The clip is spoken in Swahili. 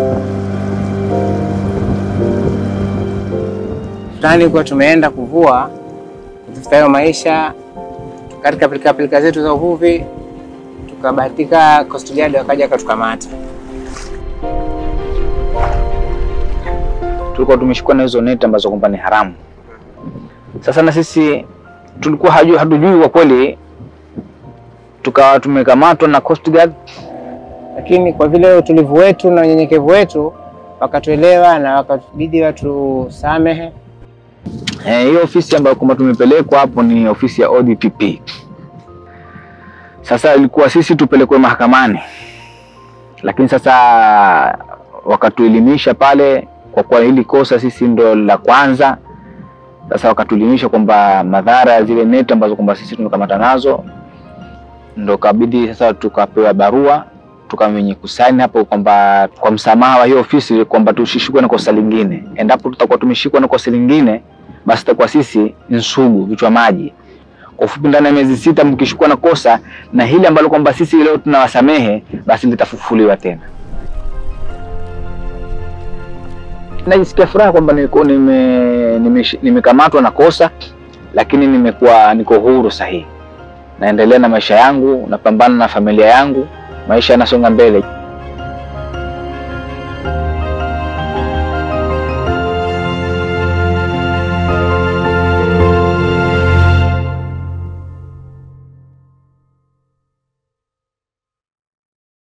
fulani kuwa tumeenda kuvua kutafuta hayo maisha katika pilika pilika zetu za uvuvi, tukabahatika Coast Guard wakaja akatukamata. tulikuwa tumeshikwa na hizo neti ambazo kwamba ni haramu. Sasa na sisi tulikuwa haju, hatujui kwa kweli, tukawa tumekamatwa na Coast Guard. lakini kwa vile utulivu wetu na unyenyekevu wetu wakatuelewa na wakabidi watusamehe. Eh, hiyo ofisi ambayo kwamba tumepelekwa hapo ni ofisi ya ODPP. Sasa ilikuwa sisi tupelekwe mahakamani, lakini sasa wakatuelimisha pale, kwa kuwa hili kosa sisi ndo la kwanza. Sasa wakatuelimisha kwamba madhara ya zile neti ambazo kwamba sisi tumekamata nazo, ndo kabidi sasa tukapewa barua tukawa wenye kusaini hapo kwamba kwa msamaha wa hiyo ofisi kwamba tusishikwe na kosa lingine. Endapo tutakuwa tumeshikwa na kosa lingine, basi tutakuwa sisi ni sugu, vichwa maji. Kwa ufupi, ndani ya miezi sita mkishikwa na kosa na hili ambalo kwamba sisi leo tunawasamehe, basi litafufuliwa tena. Najisikia furaha kwamba niko nime nimesh- nimekamatwa na kosa, lakini nimekuwa niko huru sahihi, naendelea na maisha yangu, napambana na familia yangu, maisha yanasonga mbele.